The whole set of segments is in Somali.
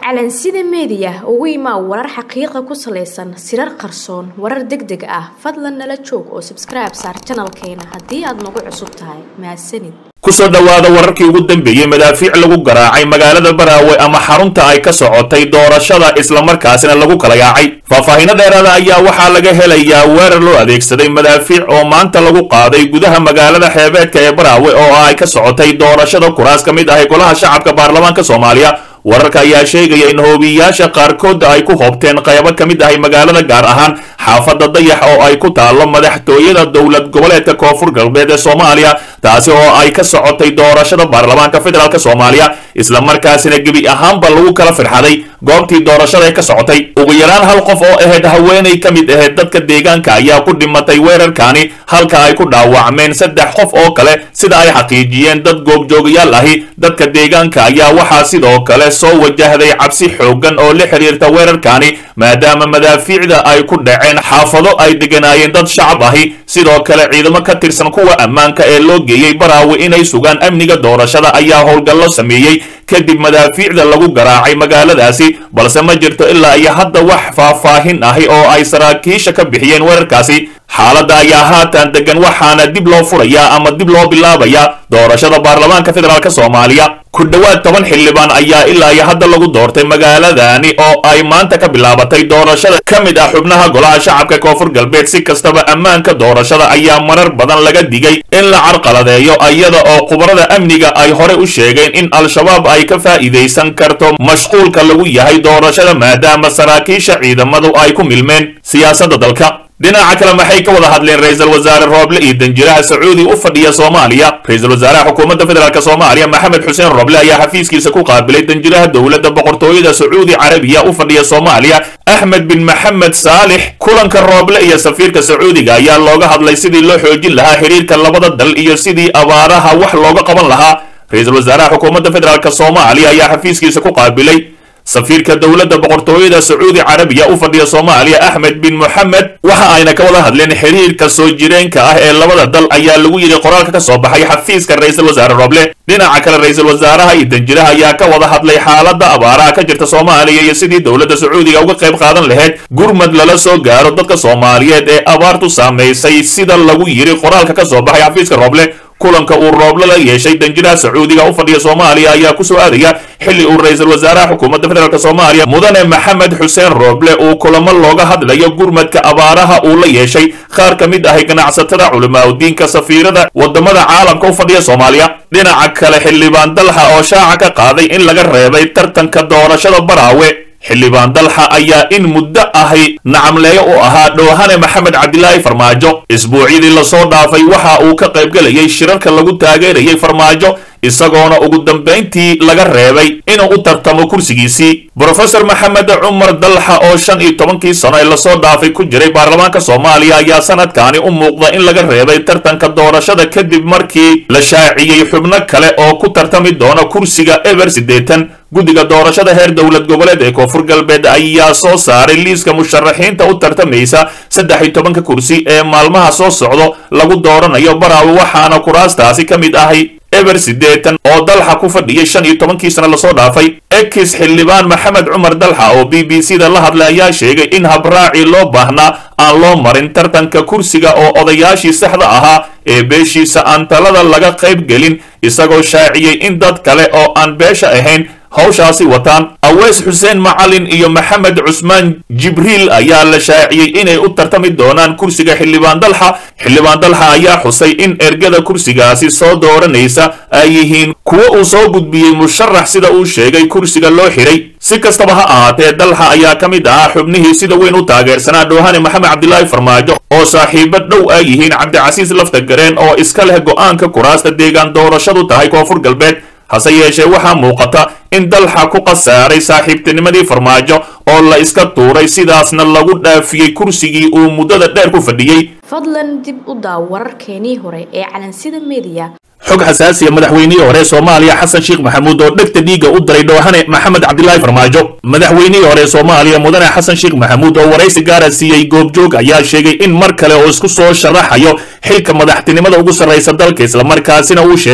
calansida meediya ugu imaa warar xaqiiqa ku salaysan sirar qarsoon warar deg deg ah fadlan nala joog oo sabskribe saar janalkeena haddii aad nagu cusub tahay mahadsanid kusoo dhowaada wararkii ugu dambeeyey madaafiic lagu garaacay magaalada baraawe ama xarunta ay ka socotay doorashada islamarkaasina lagu kala yaacay faahfaahiino dheeraada ayaa waxaa laga helayaa weerar loo adeegsaday madaafiic oo maanta lagu qaaday gudaha magaalada xeebeedka ee baraawe oo ay ka socotay doorashada kuraas ka mid ahay golaha shacabka baarlamaanka soomaaliya wararka ayaa sheegaya in hoobiyayaasha qaarkood ay ku hoobteen qaybo ka mid ahay magaalada gaar ahaan xaafadda dayax oo ay ku taallo madaxtooyada dowlad goboleedka koonfur galbeed ee soomaaliya taasi oo ay ka socotay doorashada baarlamaanka federaalk soomaaliya islamarkaasina gebi ahaanba lagu kala firxaday goobtii doorashada ee ka socotay ugu yaraan hal qof oo ahayd haweenay ka mid ahayd dadka deegaanka ayaa ku dhimatay weerarkaani halka ay ku dhaawacmeen saddex qof oo kale sida ay xaqiijiyeen dad goobjoogayaal ahi dadka deegaanka ayaa waxaa sidoo kale soo wajahday cabsi xooggan oo la xiriirta weerarkaani maadaama madaafiicda ay ku dhaceen xaafado ay deganaayeen dad shacab ahi sidoo kale ciidamo ka tirsan kuwa ammaanka ee loo geeyey baraawe inay sugaan amniga doorashada ayaa howlgallo sameeyey kadib madaafiicda lagu garaacay magaaladaasi balse ma jirto ilaa iyo hadda wax faahfaahin ahi oo ay saraakiisha ka bixiyeen weerarkaasi xaaladda ayaa haatan degan waxaana dib loo furayaa ama dib loo bilaabayaa doorashada baarlamaanka federaalk soomaaliya ku dhowaad toban xildhibaan ayaa ilaa iyo hadda lagu doortay magaaladani oo ay maanta ka bilaabatay doorashada ka mid ah xubnaha golaha shacabka koonfur galbeed si kastaba ammaanka doorashada ayaa marar badan laga digay in la carqaladeeyo iyada oo khubarada amniga ay hore u sheegeen in al-shabaab ay ka faa'iidaysan karto mashquulka lagu yahay doorashada maadaama saraakiisha ciidamadu ay ku milmeen siyaasadda dalka dhinaca kale maxay ka wada hadleen ra-iisul wasaare rooble iyo danjiraha sacuudi u fadhiya soomaaliya ra-iisul wasaaraha xukuumadda federaalk soomaaliya maxamed xuseen rooble ayaa xafiiskiisa ku qaabilay danjiraha dowladda boqortooyada sacuudi carabiya u fadhiya soomaaliya axmed bin maxamed saalix kulanka rooble iyo safiirka sacuudiga ayaa looga hadlay sidii loo xoojin lahaa xiriirka labada dal iyo sidii abaaraha wax looga qaban lahaa ra-iisul wasaaraha xukuumadda federaalk soomaaliya ayaa xafiiskiisa ku qaabilay safiirka dowladda boqortooyada sacuudi carabiya u fadhiya soomaaliya axmed bin moxamed waxa ayna ka wada hadleen xiriirka soo jireenka ah ee labada dal ayaa lagu yidhi qoraalka ka soo baxay xafiiska ra-iisul wasaare roble dhinaca kale ra-iisul wasaaraha iyo danjiraha ayaa ka wada hadlay xaaladda abaaraha ka jirta soomaaliya iyo sidii dowladda sacuudiga uga qayb qaadan lahayd gurmad lala soo gaaro dadka soomaaliyeed ee abaartu saamaysay sida lagu yidhi qoraalka ka soo baxay xafiiska roble kulanka uu rooble la yeeshay danjiraha sacuudiga u fadhiya soomaaliya ayaa ku soo aadaya xilli uu ra-iisul wasaaraha xukuumadda federaalk soomaaliya mudane maxamed xuseen rooble uu kulamo looga hadlayo gurmadka abaaraha uu la yeeshay qaar ka mid ahay ganacsatada culimaadudiinka safiirada wadamada caalamka u fadhiya soomaaliya dhinaca kale xildhibaan dalxa oo shaaca ka qaaday in laga reebay tartanka doorashada baraawe xildhibaan dalxa ayaa in muddo ahi nacamleeyo u ahaa dhoohane maxamed cabdilaahi farmaajo isbuucyadii lasoo dhaafay waxa uu ka qaybgelayay shirarka lagu taageerayay farmaajo isagoona ugu dambayntii laga reebay inuu u tartamo kursigiisii brofesor maxamed cumar dalxa oo shan iyo tobankii sano ee lasoo dhaafay ku jiray baarlamaanka soomaaliya ayaa sanadkaani u muuqda in laga reebay tartanka doorashada kadib markii la shaaciyey xubno kale oo ku tartami doona kursiga eber siddeetan guddiga doorashada heer dowlad goboleed ee koonfur galbeed ayaa soo saaray liiska musharaxiinta u tartamaysa saddex iyo tobanka kursi ee maalmaha soo socdo lagu dooranayo baraawe waxaana kuraastaasi ka mid ahay eber siddeetan oo dalxa ku fadhiyay shan iyo tobankii sano lasoo dhaafay ekis xildhibaan maxamed cumar dalxa oo b b c da la hadlay ayaa sheegay in habraaci loo baahnaa aan loo marin tartanka kursiga oo odayaashii saxda ahaa ee beeshiisa aan talada laga qayb gelin isagoo shaaciyey in dad kale oo aan beesha ahayn hawshaasi wataan aweys xuseen macalin iyo maxamed cusmaan jibriil ayaa la shaaciyey inay u tartami doonaan kursiga xildhibaan dalxa xildhibaan dalxa ayaa xusay in ergada kursigaasi soo dooranaysa ay yihiin kuwo uu soo gudbiyey musharax sida uu sheegay kursiga loo xiray si kastaba ha ahaatee dalxa ayaa ka mid ahaa xubnihii sida weyn u taageersanaa dhoohane maxamed cabdilaahi farmaajo oo saaxiibo dhow ay yihiin cabdicasiis lafta gareen oo iska leh go'aanka kuraasta deegaan doorashadu tahay koonfur galbeed hase yeeshee waxaa muuqata in dalxa ku khasaaray saaxiibtinimadii farmaajo oo la iska tuuray sidaasna lagu dhaafiyey kursigii uu muddada dheer ku fadhiyey fadlan dib u daaw wararkeenii hore ee calansida meediya xog xasaasiya madaxweynihii hore soomaaliya xasan sheekh maxamuud oo dhegta dhiigga u diray dhoohane maxamed cabdilaahi farmaajo madaxweynihii hore soomaaliya mudane xasan sheekh maxamuud oo waraysi gaara siiyey goobjoog ayaa sheegay in mar kale oo isku soo sharaxayo xilka madaxtinimada ugu sarraysa dalka islamarkaasina uu sheegay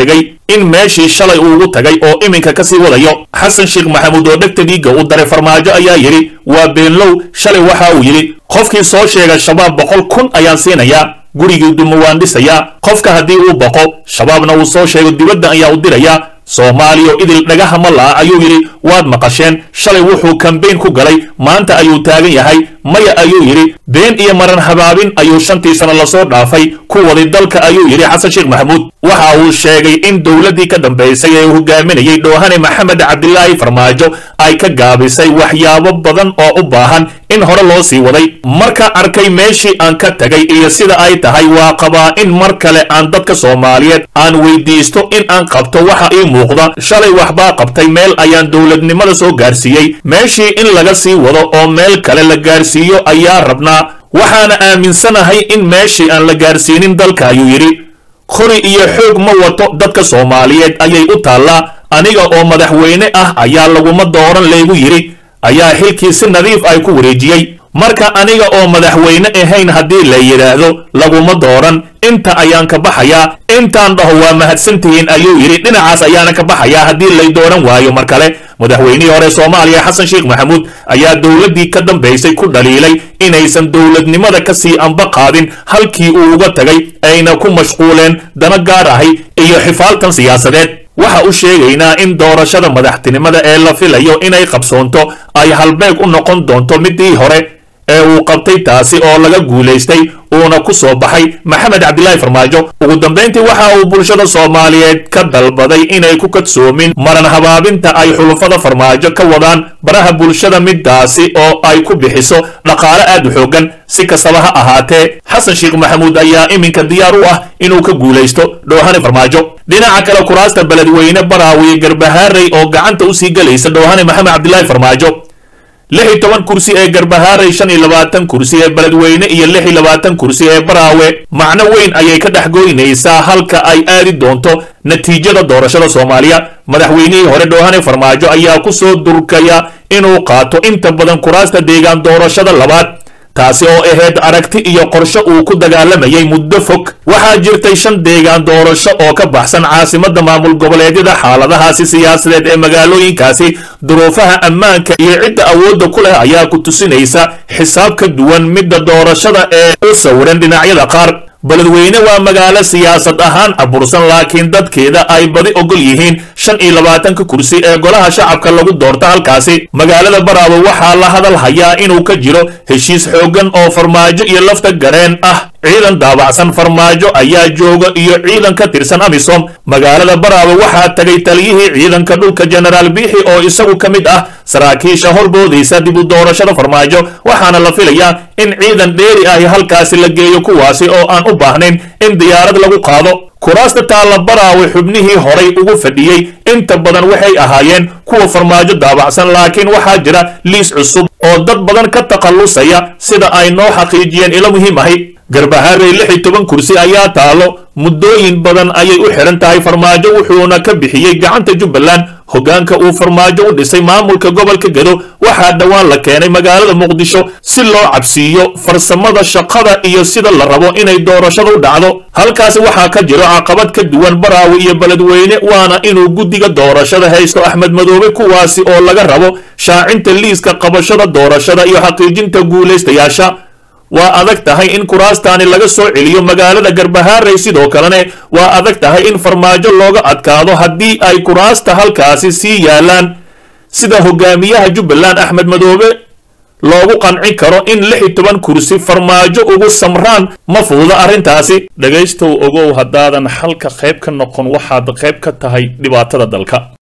in meeshii shalay uugu tagay oo iminka kasii wadayo xasan sheekh maxamuud oo dhegta dhiigga u daray farmaajo ayaa yidhi waa beenlow shalay waxa uu yidhi qofkii soo sheega shabaab boqol kun ayaan siinayaa gurigii duma waan dhisayaa qofka haddii uu baqo shabaabna uu soo sheego dibadda ayaa u dirayaa soomaaliya idil dhagaha ma la'a ayuu yidhi waad maqasheen shalay wuxuu kambeyn ku galay maanta ayuu taagan yahay maya ayuu yidhi been iyo maran habaabin ayuu shantii sano lasoo dhaafay ku waday dalka ayuu yidhi xasan sheekh maxamuud waxa uu sheegay in dowladdii ka dambaysay ee hogaaminayay dhoohane maxamed cabdilaahi farmaajo ay ka gaabisay waxyaabo badan oo u baahan in hore loo sii waday marka arkay meeshii aan ka tagay iyo sida ay tahay waa qabaa in mar kale aan dadka soomaaliyeed aan weydiisto in aan qabto waxa ii muuqda shalay waxbaa qabtay meel ayaan dowladnimada soo gaarsiiyey meeshii in laga sii wado oo meel kale la gaarsiiyo ayaa rabnaa waxaana aaminsanahay in meeshii aan la gaarsiinin dalka ayuu yidhi qori iyo xoog ma wato dadka soomaaliyeed ayay u taallaa aniga oo madaxweyne ah ayaa laguma dooran laygu yidhi ayaa xilkii si nadiif ay ku wareejiyey marka aniga oo madaxweyne ahayn haddii la yidhaahdo laguma dooran inta ayaan ka baxayaa intaan dhaho waa mahadsantihiin ayuu yidhi dhinacaas ayaana ka baxayaa haddii lay dooran waayo mar kale madaxweynihii hore soomaaliya xasan sheekh maxamuud ayaa dowladdii ka dambaysay ku dhaliilay inaysan dowladnimada ka sii anba qaadin halkii uu uga tagay ayna ku mashquuleen dana gaar ahay iyo xifaaltan siyaasadeed waxa u sheegaynaa in doorashada madaxtinimada ee la filayo inay qabsoonto ay halbeeg u noqon doonto midii hore ee uu qabtay taasi oo laga guulaystay uuna ku soo baxay maxamed cabdilaahi farmaajo ugu dambayntii waxa uu bulshada soomaaliyeed ka dalbaday inay ku kadsoomin maran habaabinta ay xulufada farmaajo ka wadaan baraha bulshada midaasi oo ay ku bixiso dhaqaale aad u xoogan si kastaba ha ahaatee xasan sheekh maxamuud ayaa iminka diyaar u ah inuu ka guulaysto dhoohane farmaajo dhinaca kale kuraasta beledweyne baraawiye garbahaarey oo gacanta usii gelaysa dhoohane maxamed cabdilaahi farmaajo lix iyo toban kursi ee garbahaaray shan iyo labaatan kursi ee beledweyne iyo lix iyo labaatan kursi ee baraawe macno weyn ayay ka dhex goynaysaa halka ay aadi doonto natiijada doorashada soomaaliya madaxweynihii hore dhoohane farmaajo ayaa ku soo durkaya inuu qaato inta badan kuraasta deegaan doorashada labaad taasi oo ahayd aragti iyo qorshe uu ku dagaalamayay muddo fog waxaa jirtay shan deegaan doorasho oo ka baxsan caasimadda maamul goboleedyada xaaladahaasi siyaasadeed ee magaalooyinkaasi duruufaha ammaanka iyo cidda awoodda ku leh ayaa ku tusinaysa xisaab ka duwan midda doorashada ee u sawiran dhinacyada qaar beledweyne waa magaalo siyaasad ahaan abursan laakiin dadkeeda ay badi ogol yihiin shan iyo labaatanka kursi ee golaha shacabka lagu doorto halkaasi magaalada baraawe waxaa la hadal hayaa inuu ka jiro heshiis xooggan oo farmaajo iyo lafta gareen ah ciidan daabacsan farmaajo ayaa jooga iyo ciidan ka tirsan amisom magaalada baraawe waxaa tagay taliyihii ciidanka dhulka jenaraal biixi oo isagu ka mid ah saraakiisha horboodaysa dib u doorashada farmaajo waxaana la filayaa in ciidan dheeri ahi halkaasi la geeyo kuwaasi oo aan u baahnayn in diyaarad lagu qaado kuraasta taalla baraawe xubnihii horay ugu fadhiyey inta badan waxay ahaayeen kuwa farmaajo daabacsan laakiin waxaa jira liis cusub oo dad badan ka takhallusaya sida ay noo xaqiijiyeen ilo muhiim ahi garbahaarey lix iyo toban kursi ayaa taalo muddooyin badan ayay u xihan tahay farmaajo wuxuuna ka bixiyey gacanta jubbaland hoggaanka uu farmaajo u dhisay maamulka gobolka gedo waxaa dhowaan la keenay magaalada muqdisho si loo cabsiiyo farsamada shaqada iyo sida la rabo inay doorashada u dhacdo halkaasi waxaa ka jiro caqabad ka duwan baraawe iyo beledweyne waana inuu guddiga doorashada haysto axmed madoobe kuwaasi oo laga rabo shaacinta liiska qabashada doorashada iyo xaqiijinta guulaystayaasha waa adag tahay in kuraastaani laga soo celiyo magaalada garbahaarey sidoo kalene waa adag tahay in farmaajo looga adkaado haddii ay kuraasta halkaasi sii yaalaan sida hogaamiyaha jubbaland axmed madoobe loogu qancin karo in lix iyo toban kursi farmaajo ugu samraan ma fududa arrintaasi dhegaystow ogow haddaadan xalka qayb ka noqon waxaad qayb ka tahay dhibaatada dalka